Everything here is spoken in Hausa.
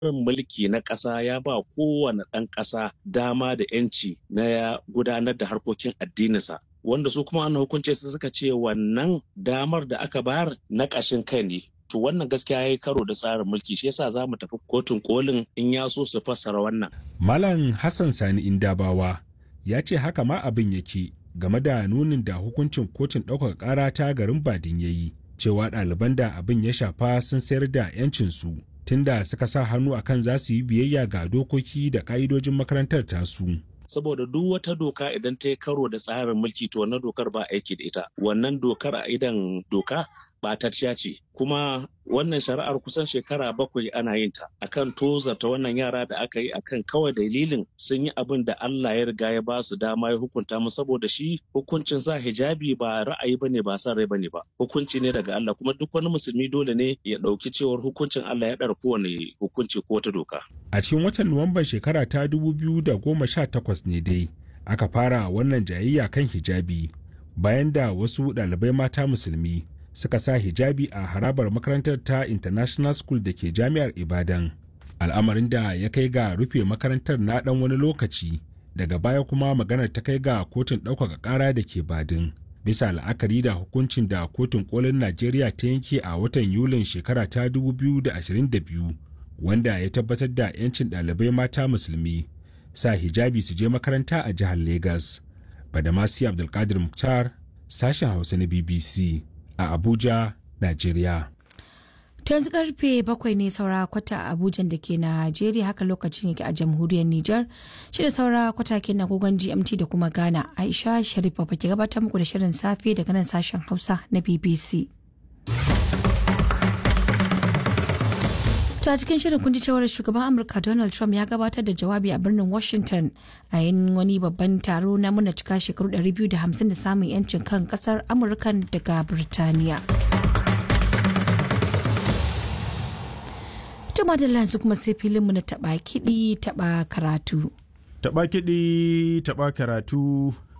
tsarin mulki na ƙasa ya ba kowane ɗan ƙasa dama da 'yanci na ya gudanar da harkokin addininsa wanda su kuma an hukunce su suka ce wannan damar da aka bayar na ƙashin kai ne to wannan gaskiya ya yi karo da tsarin mulki shi yasa za mu tafi kotun kolin in ya so su fassara wannan. Malam Hassan Sani Indabawa ya ce haka ma abin yake game da nunin da hukuncin kotun ɗaukaka ƙara ta garin Badin ya yi cewa ɗaliban da abin ya shafa sun sayar da 'yancinsu tunda suka sa hannu akan za su yi biyayya ga dokoki da ƙa'idojin makarantar tasu. saboda duk wata doka idan ta yi karo da tsarin mulki to wannan dokar ba aiki da ita wannan dokar a idan doka ɓatacciya ce kuma wannan shari'ar kusan shekara bakwai ana yin ta akan tozarta wannan yara da aka yi akan kawai dalilin sun yi abin da Allah ya riga ya ba su dama ya hukunta mu saboda shi hukuncin sa hijabi ba ra'ayi bane ba san rai bane ba hukunci ne daga Allah kuma duk wani musulmi dole ne ya ɗauki cewar hukuncin Allah ya ɗara kowane hukunci ko wata doka A cikin watan Nuwamban shekara ta 2018 ne dai aka fara wannan jayayya kan hijabi bayan da wasu ɗalibai mata musulmi suka sa hijabi a harabar makarantar ta International School da ke jami'ar Ibadan. Al'amarin da ya kai ga rufe makarantar na ɗan wani lokaci daga baya kuma maganar ta kai ga kotun ɗaukaka ƙara da ke Badin. Bisa la'akari da hukuncin da kotun kolin Najeriya ta yanke a watan Yulin shekara ta 2022 wanda ya tabbatar da 'yancin ɗalibai mata musulmi sa hijabi su je makaranta a jihar Legas. Badamasi Abdulkadir Mukhtar, sashen Hausa na BBC a Abuja, Najeriya. To yanzu karfe bakwai ne saura kwata a Abuja da ke Najeriya haka lokacin yake a jamhuriyar Nijar. Shi da saura kwata ke na gogon GMT da kuma Ghana. Aisha Sharif ba ke gabatar muku da shirin safe daga nan sashen Hausa na BBC. To a cikin shirin kun ji cewar shugaban Amurka Donald Trump ya gabatar da jawabi a birnin Washington a yin wani babban taro na muna cika shekaru 250 da samun 'yancin kan kasar Amurkan daga Birtaniya. Tuma da yanzu kuma sai filinmu na taba kiɗi taba karatu. Taba kiɗi taba karatu